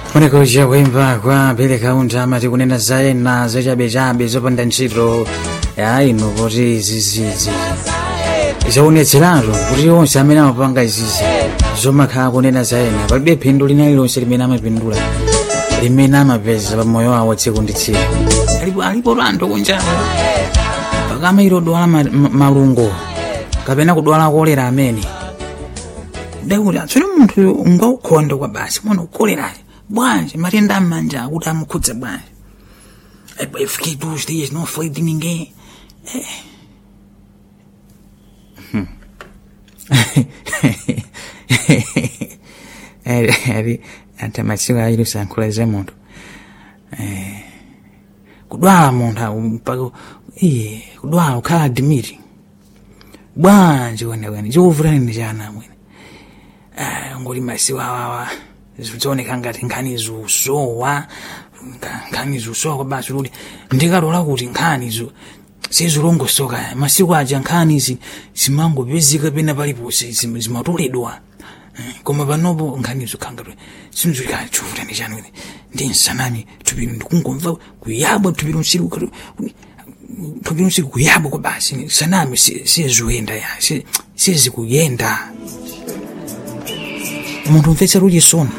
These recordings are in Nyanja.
kunekocha kuimba kwa pereka untama tikunena za ena zachabechabe zopanda ntchito ya inu kuti izizizi zaonetseratu kuti onse amene amapanga izizi zomakhala kunena za ena palibe phindu lina lilonse limene amapindula limene amapeza pa moyo wawo tsiku ndi tsiku alipo alipo anthu kunjawo pakama ilo dwala ma- ma- malungo kapena kudwala kolera amene dakuti atsone munthu ungaukhonde kwa basi mwana ukolerayo bwanji matenda amanja akuti amukhudze bwanji eu fiquei dois dias não falei de ninguém É. Hum. ali ali ati masiku aili usankhulaze munthu Eh, kudwala munthu awu mpaka iye kudwala ukhala adimiti bwanji wenewene chikuvutani chana mwene Ah, ngoti masiku awawa zioneka ngati nkhani zusowa nka- nkhani zusowa kwa basi kuti ndikatola kuti nkhani zu sizilongosoka masiku aja nkhani izi zimangopezeka pena paliponse zim- zimatoledwa Eh, koma panopo nkhani zokhangati sinzikachuvutani chanu ine ndi nsanami tupiro ndikungomva kuyabwa tupiro msiku tupiro msiku kuyabwa kwa basi sanami si- sizikuyenda ya si- sizikuyenda munthu umvetsa luchisoni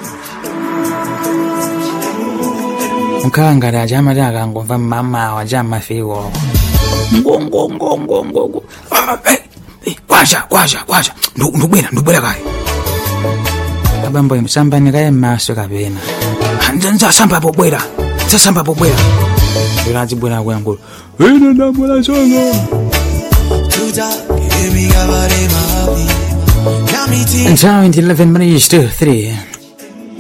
mkhala ngati aja amati akangomva mmamawa aja amafiko ngongongongongongo kwacha kwacha kwacha Ndu- ndubwera ndubwera kaye abambo msambani kaye mmaso kapena nzasamba pobwera nzasamba pobwera ila azibwera kuyangula ine ndabwera chonga nthawi ndi 11 minutes to 3